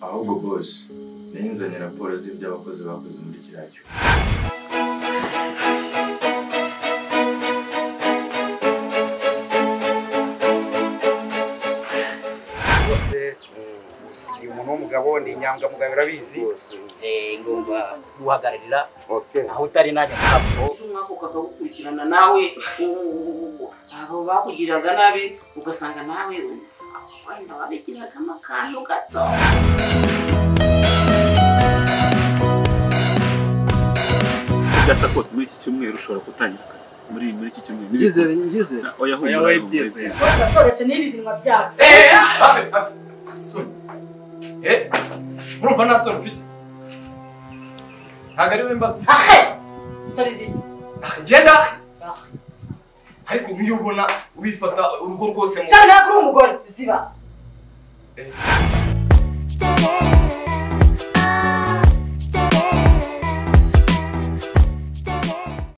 ahubwo boss nzanye raporo z'ibyo abakozi bakoze muri kiriya cyumba rwose usigaye umuntu w'umugabo ni inyangamugayo urabizi ngomba guhagararira Okay. aho utari najya ntabwo umwaka ukakagukurikirana nawe abo bakugiriraga nabi ugasanga nawe wenda wabigiragamo akantu gato byasa kose muri iki cyumweru ushobora gutangira akazi muri muri iki cyumweru ngize ngize Na- oya humura, Oya, we humura, byize. byize. twakoresha n'ibirinwa byabo eee afe afe soni eee murumva nta soni ufite ntabwo ari we mbaza ahe nsore ziki Ah, genda ariko nk'iyo ubona ubifata urugo rwose mu shaka ntabwo uri umugore ziba Eh,